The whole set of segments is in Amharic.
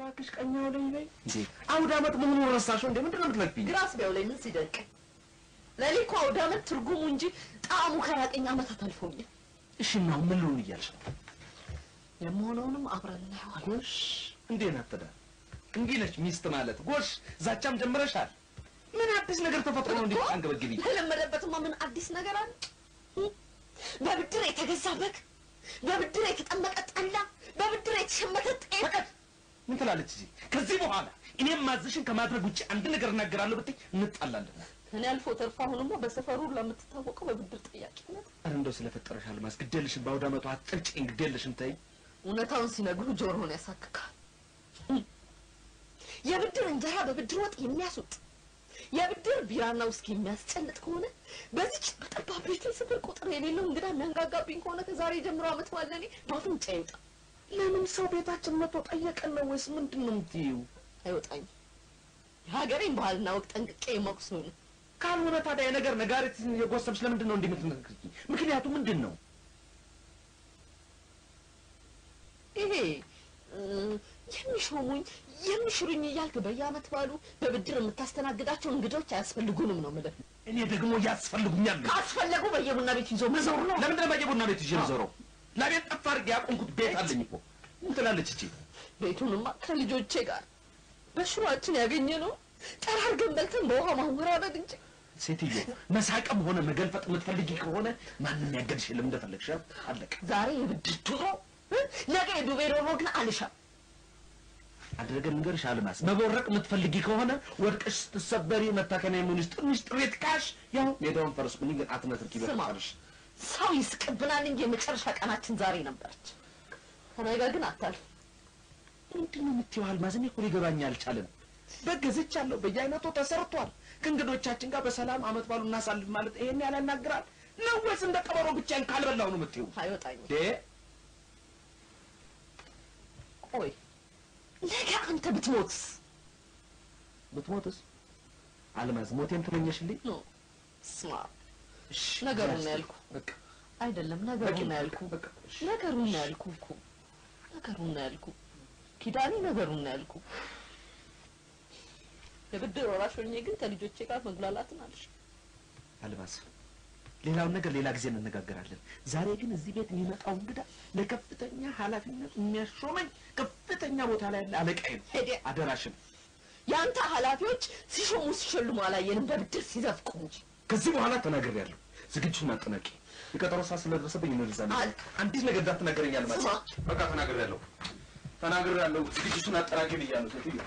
እባክሽ ቀኛው ላይ በይ እንዴ አውደ ዓመት መሆኑን ረሳሽው እንዴ ምንድን ነው የምትለቅብኝ ግራስ ቢያው ላይ ምን ሲደንቀኝ ለእኔ እኮ አውደ ዓመት ትርጉሙ እንጂ ጣዕሙ ከራቀኝ ዓመታት አልፎኛል። እሺ እና አሁን ምን ልሁን እያልሽ ነው የምሆነውንም አብረን እናየዋለን። ጎሽ እንዴ ናት ትዳር እንዲህ ነች ሚስት ማለት ጎሽ ዛቻም ጀምረሻል ምን አዲስ ነገር ተፈጥሮ ነው እንዴ አንገበግቢ የለመደበትማ ምን አዲስ ነገር አለ? በብድር የተገዛ በግ፣ በብድር የተጠመቀ ጠላ፣ በብድር የተሸመተ ጤፍ። ፈቀድ ምን ትላለች እዚህ ከዚህ በኋላ እኔም ማዝሽን ከማድረግ ውጭ አንድ ነገር እናገራለሁ ብትይ እንጣላለን እኔ አልፎ ተርፎ አሁንማ በሰፈሩ ለምትታወቀው በብድር ጠያቂነት ኧረ እንደው ስለፈጠረሽ አልማዝ ግዴለሽም በአውደ ዓመቱ አትጭኝ ግዴለሽም ተይ እውነታውን ሲነግሩ ጆሮውን ያሳክካል። የብድር እንጀራ በብድር ወጥ የሚያስወጥ የብድር ቢራና ውስኪ የሚያስጨልጥ ከሆነ በዚች በጠባብ ቤቴ ስፍር ቁጥር የሌለው እንግዳ የሚያንጋጋብኝ ከሆነ ከዛሬ ጀምሮ አመት ባለ እኔ በአፍንጫ ይውጣ። ለምን ሰው ቤታችን መጥቶ ጠየቀን ነው ወይስ ምንድን ነው የምትይው አይወጣኝም። የሀገሬን ባህልና ወግ ጠንቅቄ የማውቅ ሰው ነኝ። ካልሆነ ታዲያ የነገር ነጋሪት የጎሰምሽ ለምንድን ነው እንዲህ የምትነግሪኝ ምክንያቱ ምንድን ነው ይሄ እ፣ የሚሾሙኝ የሚሽሩኝ እያልክ በየአመት ባሉ በብድር የምታስተናግዳቸው እንግዶች አያስፈልጉንም ነው የምልህ። እኔ ደግሞ ያስፈልጉኛል ካስፈለጉ በየቡና ቤት ይዞ መዞር ነው። ለምንድን ነው በየቡና ቤት ይዤ የምዞረው ለቤት ጠፋ አድርጌ ያቆምኩት ቤት አለኝ እኮ ምን ትላለች እቺ ቤቱንማ ከልጆቼ ጋር በሽሯችን ያገኘ ነው ጠራርገን በልተን በውሃ ማወራረድ እንጂ ሴትዮ መሳቅም ሆነ መገልፈጥ የምትፈልጊ ከሆነ ማንም ያገድሽ የለም እንደፈለግሽ አለቀ ዛሬ የብድር ዶሮ እ፣ ነገ የዱቤ ዶሮ ግን አልሻም። አድረገ ንገርሽ አልማስ መቦረቅ የምትፈልጊ ከሆነ ወድቀሽ ስትሰበሪ መታከሚያ የሚሆንሽ ትንሽ ጥሬት ካሽ ያው ሜዳውን ፈረስ ብኝ ግን አትነትርኪ ስማ በፈርሽ ሰው ይስቅብናል እንጂ የመጨረሻ ቀናችን ዛሬ ነበረች። ከነገ ግን አታልፍ። ምንድን ነው የምትይው አልማዝ እኔ እኮ ሊገባኝ አልቻለም በገዝቻለሁ በየአይነቱ ተሰርቷል ከእንግዶቻችን ጋር በሰላም አመት ባሉ እናሳልፍ ማለት ይሄን ያህል ያናግራል ነው ወይስ እንደ ቀበሮ ብቻዬን ካልበላሁ ነው የምትይው አይወጣኝም። ዴ ቆይ ነገ አንተ ብትሞትስ? ብትሞትስ አልማዝ ሞቴን ትመኘሽልኝ ኖ ስማ፣ እሺ ነገሩን ነው ያልኩህ። በቃ አይደለም ነገሩን ነው ያልኩህ። በቃ እሺ ነገሩን ነው ያልኩህ እኮ ነገሩን ነው ያልኩህ። ኪዳኔ ነገሩን ነው ያልኩህ። የብድር ወራሽ ሆኜ ግን ከልጆቼ ጋር መጉላላትን አልሽ። አልማዝ ሌላውን ነገር ሌላ ጊዜ እንነጋገራለን። ዛሬ ግን እዚህ ቤት የሚመጣው እንግዳ ለከፍተኛ ኃላፊነት የሚያሾመኝ ከፍተኛ ቦታ ላይ ያለ አለቃዬ ነው። ሄደ አደራሽን የአንተ ኃላፊዎች ሲሾሙ ሲሸልሙ አላየንም፣ በብድር ሲዘፍቁ እንጂ። ከዚህ በኋላ ተናግሬያለሁ። ዝግጅቱን አጠናቂ። የቀጠሮ ሰዓት ስለደረሰብኝ እንልዛለን። አል- አንዲት ነገር እንዳትናገረኝ አልማዝ። ስማ። በቃ ተናግሬያለሁ፣ ተናግሬያለሁ። ዝግጅቱን አጠናቂ ብያለሁ። ሴትዮ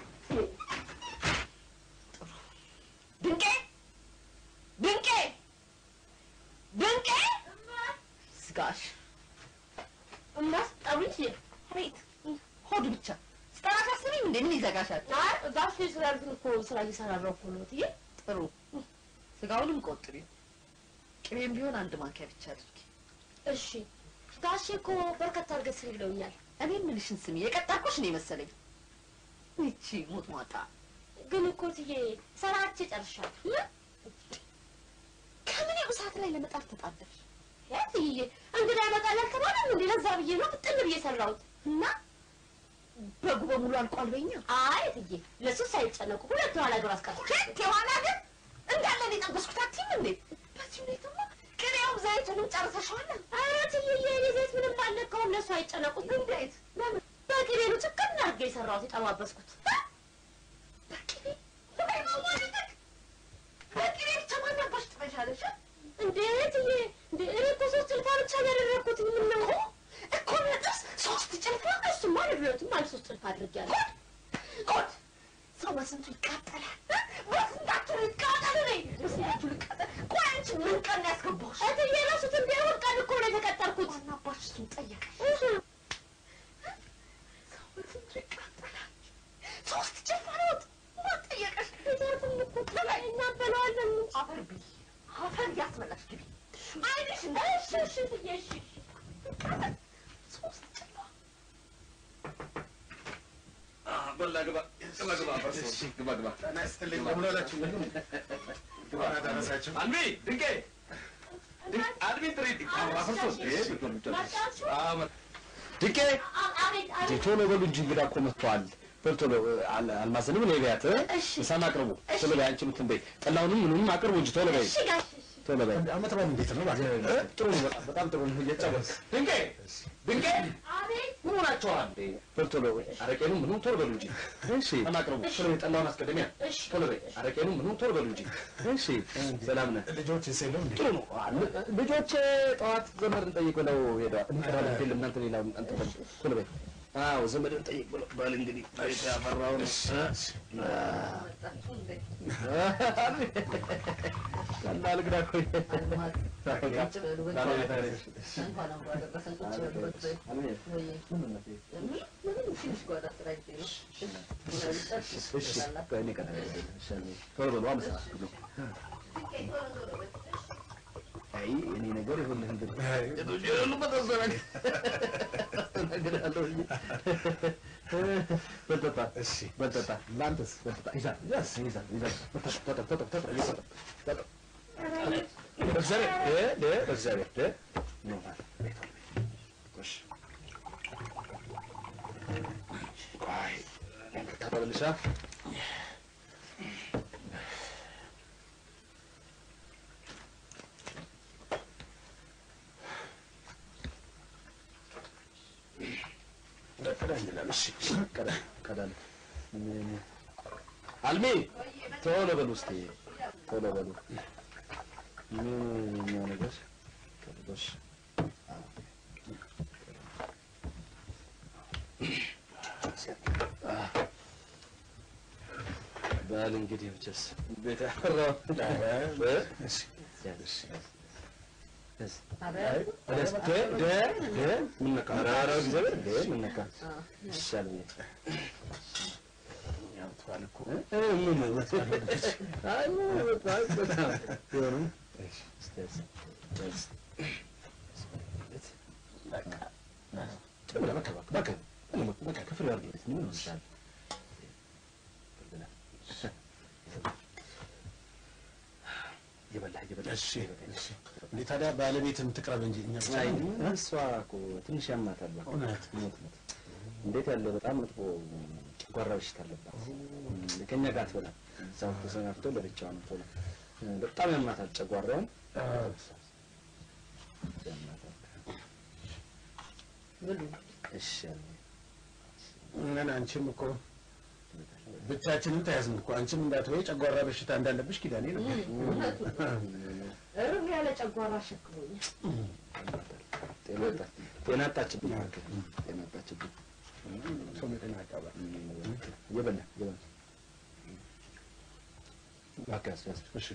ድንቄ ድንቄ ድንቄ ስጋሽ እማስ ጠሩኝ ቤት ሆድ ብቻ ስጠራሽ አስቢም እንዴ ምን ይዘጋሻል? አይ ጋሽ ስላልኩ እኮ ስራ እየሰራራሁ እኮ ነው ትዬ ጥሩ ስጋውንም ቆጥቢ፣ ቅቤም ቢሆን አንድ ማንኪያ ብቻ አድርጊ። እሺ ጋሼ እኮ በርከት አድርገህ ስሪ ብለውኛል እኔ ምልሽን ስሚ፣ የቀጠርኩሽ ነው የመሰለኝ። ይቺ ሞጥሟጣ ግን እኮ ትዬ ሰራቼ ጨርሻለሁ ከምን ያው ሰዓት ላይ ለመጣር ተጣደፍሽ? ያ ትዬ እንግዳ ያመጣል አልተባለም እንዴ ለዛ ብዬ ነው ብጥን ብዬ ሰራሁት እና በጉ በሙሉ አልቋል በኛ አይ ትዬ ለሱ ሳይጨነቁ ሁለት የኋላ እግር አስቀርኩ ሁለት የኋላ ግን እንዳለ እኔ ጠበስኩት አትይም እንዴ? በዚህ ሁኔታማ ቅቤውም ዘይቱንም ጨርሰሽዋል። ኧረ ትዬ የኔ ዘይት ምንም አልነካውም ለሱ አይጨነቁት እንዴት ለምን በቅቤ ነው ጭቅን አድርጌ የሰራሁት የጠባበስኩት በቅቤ ወይ ማዋለደግ በቅቤ ብቻ ማናባሽ ትበሻለሽ? እንዴት ትዬ እንዴ እኔ እኮ ሶስት ጭልፋ ብቻ ያደረግኩት ምን ነው እኮ ነጥስ ሶስት ጭልፋ እሱማ አይደለትም አለ ሶስት ጭልፋ አድርጌያለሁ ጉድ! ሰው በስንቱ ይቃጠላል፣ በስንታችሁ ይቃጠል። እኔ በስንታችሁ ልቃጠል። ቆይ አንቺ ምን ቀን ነው ያስገባሁሽ? እትዬ እራሱ ትንቢያ እሑድ ቀን እኮ ነው የተቀጠርኩት ማናባሽ እሱን ጠየቀሽ? ሰው በስንቱ ይቃጠላል። ሶስት ጭልፋ ነው ማን ጠየቀሽ? ቤተርፍም እኮ በላይ እናበለዋለን አፈር ብይ፣ አፈር እያስበላሽ ግቢ። አይንሽ እንደ እሺ እሺ ትዬ እሺ ይቃጠል። ሶስት ጭልፋ በላ ግባ ግባ ግባ በርሶ ግባ ግባ ጤና ይስጥልኝ። እንደምን ዋላችሁ? እንኳን አደረሳችሁ። አልሚ ድንቄ ድንቅ- አልሚ ጥሪ አፈርሶ መጣችሁ ድንቄ አቤት እንዴ ቶሎ በሉ እንጂ እንግዳ እኮ መጥቷል። በል ቶሎ አል- አልማዝንም እኔ ቢያት እሺ። ምሳም አቅርቡ እሺ። ቶሎ በይ አንቺ እንትን በይ ጠላውንም ምኑንም አቅርቡ እንጂ ቶሎ በይ እሺ ጋሽ እሺ። ቶሎ በይ አመት በዓሉ እንዴት ነው? እባክህ እ? ጥሩ ነው በጣም በጣም ጥሩ ነው እየጨረስ ድንቄ ድንቄ አቤት ምን ሆናችኋል በል ቶሎ አረቄንም ምኑም ቶሎ በሉ እንጂ እሺ አቅርቡ ቶሎ በይ ጠላውን አስቀድሚያ እሺ። ቶሎ በይ አረቄንም ምኑም ቶሎ በሉ እንጂ እሺ ሰላም ነህ ልጆች የለም እንዴ? ጥሩ ነው ልጆቼ ጠዋት ዘመድን ጠይቅ ብለው ሄደዋል እንቀራለን የለም እናንተ ሌላ እንትን በሉ ቶሎ በይ አዎ ዘመድን ጠይቅ ብለው በል እንግዲህ ቤት ያፈራውን መጣችሁ እንዴ? ቀላል ግዳ እኮ አልማዝ ቁጭ በሉ በቃ። እንኳን አብሮ አደረሰን። ቁጭ በሉ በቃ። ወይ ምንም ትንሽ ጓዳ ስራ ጊዜ ነው። እሺ ቶሎ በሉ አመሰግናለሁ አይ እኔ ነገር ይሁንልህ እንግዲህ አይ፣ ሴቶች የሌሉበት አስተናግድ አስተናግዳለሁ እንጂ በል ጠጣ እሺ በል ጠጣ ለአንተስ? በል ጠጣ ይዛ ይዛ ይዛ ይዛ ተጠቅ ተጠቅ ተጠቅ ተጠቅ ተጠቅ በእግዚአብሔር እ እ በእግዚአብሔር እ ነው እሺ ቆይ ታጠብልሻ አልሚ ቶሎ በሉ እስኪ ቶሎ በሉ። ምንኛው ነገር ከብዶሽ በል እንግዲህ መቼስ ቤት ያፈራው ምን ነካ? ኧረ ኧረ እግዚአብሔር እንደ ምን ነካ? ይሻል ያምተዋል እኮ እ ምን አይ ምን በጣም በጣም ቢሆንም እስቲ እስቲ ጨምረህ በቃ በቃ በቃ በቃ በቃ ክፍል አድርጌት ምን ይመስላል? እየበላህ እየበላህ እሺ እሺ። እንዴ ታዲያ ባለቤትም ትቅረብ እንጂ እኛ ብቻ አይ ነው። እሷ እኮ ትንሽ ያማታል። በቃ እውነት? እውነት ነው። እንዴት ያለ በጣም መጥፎ ጨጓራ በሽታ አለባት። ከኛ ጋር አትበላም። እዛው ተሰናፍቶ ለብቻዋ ነው ቶሎ በጣም ያማታል ጨጓራውን ያማታል። ብሉ። እሺ አለ። ምን አንቺም እኮ ብቻችንን ተያዝን እኮ አንቺም እንዳትወይ ጨጓራ በሽታ እንዳለብሽ ኪዳኔ ነው። እርም ያለ ጨጓራ አሸክሞኛል። ጤና አጣ- ጤና አጣችብኝ። ጤና አጣችብኝ። ሰው ጤና ያቃባል። እየበላ እየበላ እባክህ ያዝ ያዝ። እሺ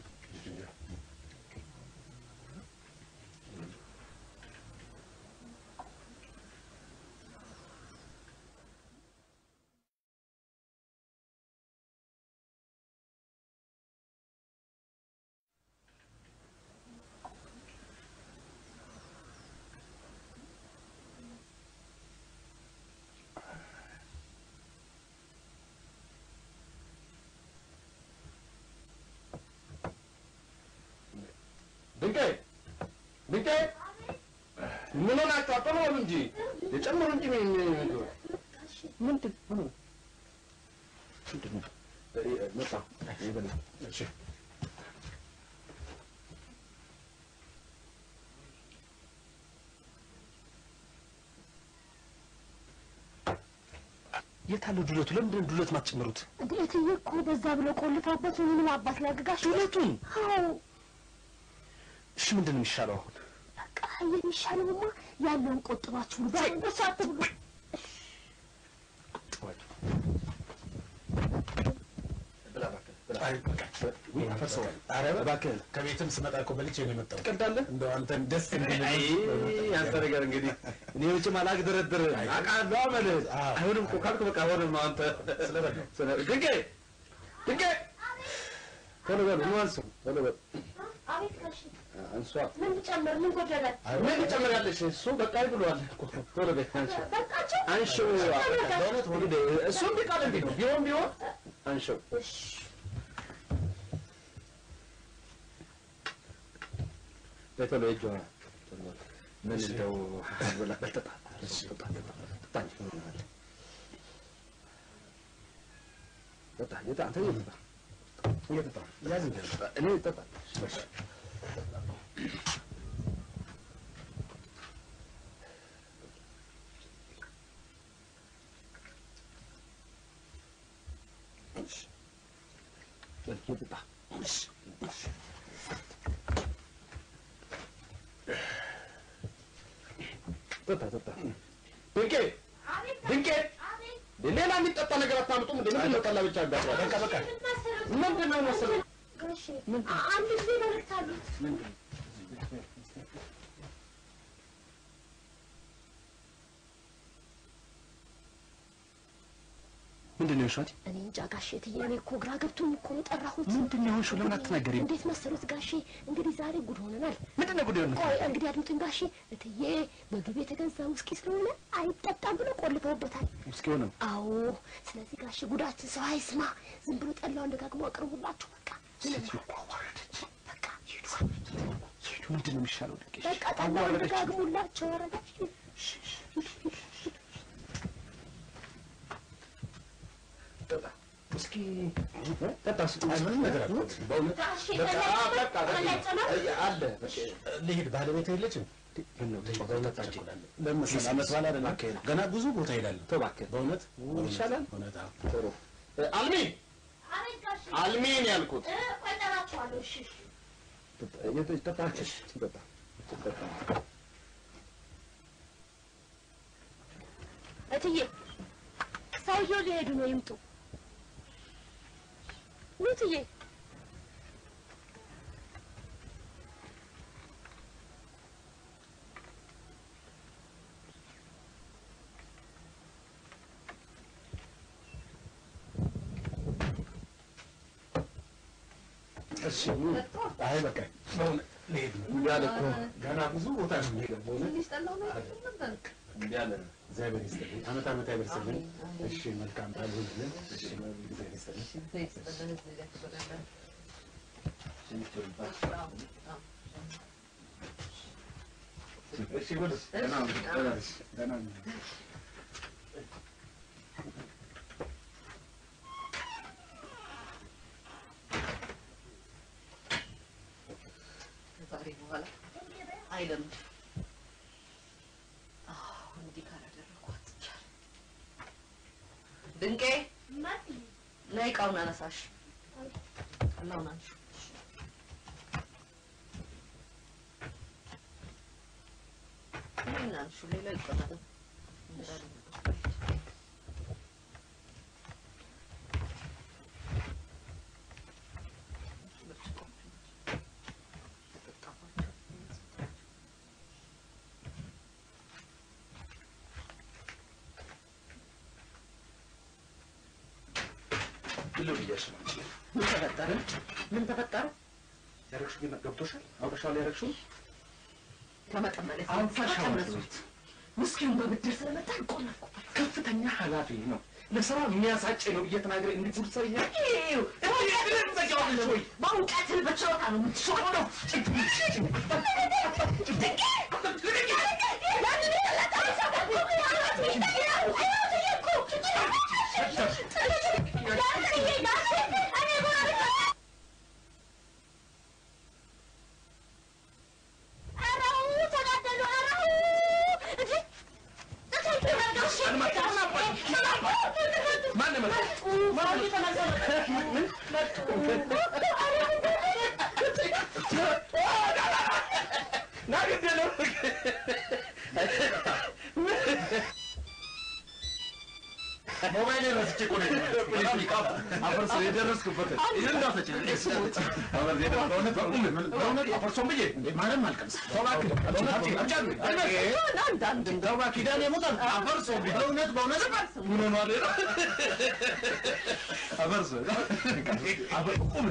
ድንቄ ድንቄ ምን ሆናችሁ? አጠመሩ እንጂ የጨመሩ እንጂ ምን ምንድን ምን ሆነ? ምንድን ነው? እ- መጣ ይበላ እሺ የት አለው ዱለቱ? ለምንድን ነው ዱለት ማትጨምሩት? እትዬ እኮ በዛ ብሎ ቆልፋበት ምንም አባት ላግጋሽ ዱለቱን አዎ እሺ፣ ምንድን ነው የሚሻለው አሁን? በቃ የሚሻለውማ ያለውን ቆጥባችሁ ብሉ። በአንበሳ አትብሉ። ብላ እባክህ፣ ብላ። አይ በቃ ውይ፣ አፈርሰዋል። ኧረ እባክህን ከቤትም ስመጣ እኮ በልቼ ነው የመጣሁት። ትቀልዳለህ? እንደው አንተን ደስ እንዲል አይ ያንተ ነገር እንግዲህ እኔ መቼም አላግደረድርህ አውቃለሁ አመልህ አዎ። አይሆንም እኮ ካልክ በቃ አይሆንም ነው አንተ ስለበላሁ ስለ- ድንቄ ድንቄ ቶሎ በል ኑ አንሱ ቶሎ በል አቤት ጋሽ አንሷ ምን ልጨምር? ምን ጎደለ? ምን ትጨምሪያለሽ እሱ በቃ ብሏል እኮ ቶሎ በል አንሺው በቃቸው። አንሺው በእውነት እንግዲህ እሱ እምቢ ካለ እንዴት ነው ቢሆን ቢሆን አንሺው እሺ በቶሎ እጇ ቶሎ በል ምን እንደው ብላ በል ጠጣ ጠጣ ጠጣ ጠጣ እንጂ ምን ይሆናል? የጠጣ አንተ እየጠጣ እየጠጣ ያዝ እንጂ እኔ ጠጣ እሺ እየጠጣ ጠጣ ጠጣ ድንቄ ድንቄ ሌላ የሚጠጣ ነገር አታምጡም እንዴ ምንድን ነው ጠላ ብቻ አጋጥሟል በቃ በቃ ምንድን ነው መሰለኝ ጋሼ አንድ ጊዜ መልዕክት አሉት። ምንድን ነው የሆንሽው እኔ እንጃ ጋሼ ትዬ እኔ እኮ ግራ ገብቶኝ እኮ ነው የጠራሁት። ምንድን ነው የሆንሽው ለምን አትናገሪም እንዴት መሰሉት ጋሼ እንግዲህ ዛሬ ጉድ ሆነናል። ምንድን ነው ጉዳዩ ነው ቆይ እንግዲህ አድምጡኝ ጋሼ እትዬ በግብ የተገዛ ውስኪ ስለሆነ አይጠጣም ብሎ ቆልፈውበታል። እስኪ ሆነም አዎ ስለዚህ ጋሼ ጉዳችን ሰው አይስማ። ዝም ብሎ ጠላውን ደጋግሞ አቅርቡላችሁ። በቃ ምንም በቃ ሂዱ ሂዱ ምንድን ነው የሚሻለው ድንቄ በቃ ጠላውን ደጋግሙላቸው። ኧረ ጋሼ ጠጣ እስኪ ጠጣ እስኪ ምንም ነገር አለ በእውነት ጋሼ በቃ ተለያይተን በቃ ተለያይተናል። አለ በቃ ልሂድ ባለቤት የለችም ምን ነው በእውነት ታችላለ ለምሳሌ አመት በዓል አይደለም ገና ብዙ ቦታ ሄዳለሁ ተው እባክህ በእውነት ይሻላል እውነት አዎ ጥሩ አልሚ አቤት ጋሼ አልሚ ነው ያልኩት እ ቆይ እጠራቸዋለሁ። እሺ ጠጣ ጠጣ ጠጣ እትዬ ሰውየው ሊሄዱ ነው፣ ይምጡ። ኑ እትዬ። እሺ አይ በቃ በእውነት ልሄድ ነው እምቢ አለ እኮ ገና ብዙ ቦታ ነው የሚሄደው በእውነት ትንሽ ጠላው ነው ነበር እምቢ አለ እግዚአብሔር ይስጥልኝ አመት አመት ያደርስልን እሺ መልካም በዓል ይሁንልን እሺ እግዚአብሔር ይስጥልኝ እሺ ጉድ ደህና ሁኑ ደህና ነሽ ደህና ነኝ ከዛሬ በኋላ አይለም እንዲህ ካላደረኳት ይቻል ድንቄ ነይ እቃውን አነሳሽ ጠላውን አንሺ ምን አንሺ ሌላ ይቀመጥ ብለው ብያሽ ነው ምን ተፈጠረ? ምን ተፈጠረ? ያረግሽው ግን ገብቶሻል አውቀሻል ያረግሽው ከመጠን በላይ አውቀሻል ቀነሱት። ምስኪኑን በብድር ስለመጣ ቆነኩበት። ከፍተኛ ኃላፊ ነው ለስራ የሚያሳጭ ነው እየተናገረ እንዲህ ጉድ ሰውዬ ወይ በእውቀትን በችሎታ ነው የምትሾለው። ማን መጣ ናገደለው ሞባይል ረስቼ እኮ ነው የመጣሁት። አፈርሶ የደረስክበት ይህን እንዳፈጭ በእውነት አፈርሶም ብዬ እንዴ ማንም አልቀምስ እባክህ አንዳንድ እንደው ኪዳን የሞታል አፈርሶ በእውነት በእውነት ምን ሆኗል አፈርሶ ቁም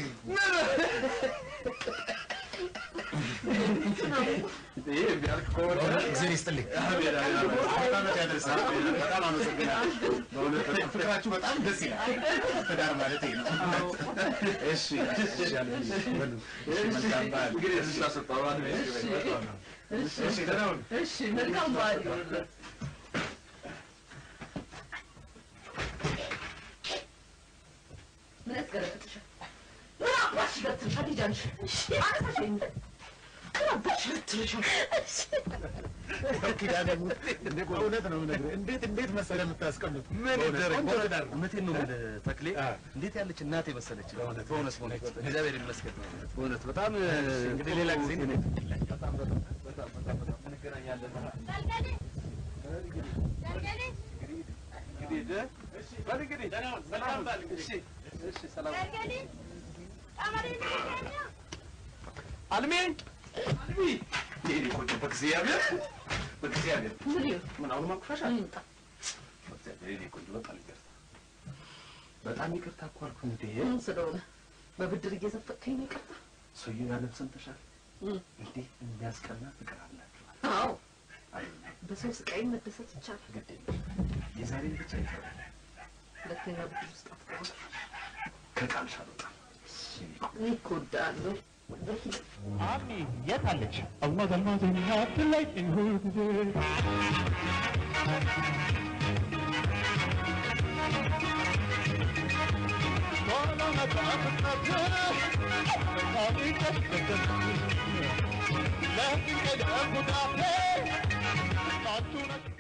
ይሄ ቢያልቅ ከሆነ እግዚአብሔር ይስጥልኝ ዓመት ያደርሳል በጣም አመሰግናለሁ በእውነት በጣም ፍቅራችሁ በጣም ደስ ይላል ትዳር ማለት ይሄ ነው እሺ እሺ አለኝ በሉ እሺ መልካም በዓል እንግዲህ እዚህ ስላሰጠው እሺ ደህና ሁኑ እሺ፣ መልካም በዓል ይሁንልህ። አንሺ አነሳሽኝ ክራበሽ ልትልሻል ኪዳነ ምሕረት በእውነት ነው የምነግርህ። እንዴት እንዴት መሰለህ የምታስቀምጥ ምን በእውነት ይደረግ ቆንጆ ትዳር ነው። እውነቴን ነው የምልህ ተክሌ አ። እንዴት ያለች እናቴ መሰለች በእውነት በእውነት በእውነት እግዚአብሔር ይመስገን በእውነት በጣም እንግዲህ ሌላ ጊዜ በጣም በጣም በጣም በጣም በጣም እንገናኛለን እንግዲህ እ? እሺ በል እንግዲህ ሰላም በል እሺ እሺ ሰላም አልሜ አልሚ ይሄ ቆንጆ በእግዚአብሔር በእግዚአብሔር ምን ይሁን ምን አሁን ማኩሻሻል ይምጣ በእግዚአብሔር ይሄ ቆንጆ በጣም ይቅርታ በጣም ይቅርታ እኮ አልኩ እንዴ ምን ስለሆነ በብድር እየዘፈቅከኝ ነው ይቅርታ ሰውዬው ያለን ሰምተሻል እም። እንዴት የሚያስቀና ፍቅር አላችኋል አዎ አይ በሰው ስቃይ መደሰት ይቻላል ግድ የለም የዛሬ ብቻ ይፈራል ሁለተኛ ብድር ውስጥ አትገባ ከቃልሽ አልወጣም እኔ እኮ እወድሃለሁ አሚ የት አለች? አልማዝ አልማዝ አትለይኝ ሁልጊዜ ቶሎ መጣ ፍጥነት በጣም ይቀደም ለፍቄ ለጉዳቴ አንቱ ነገር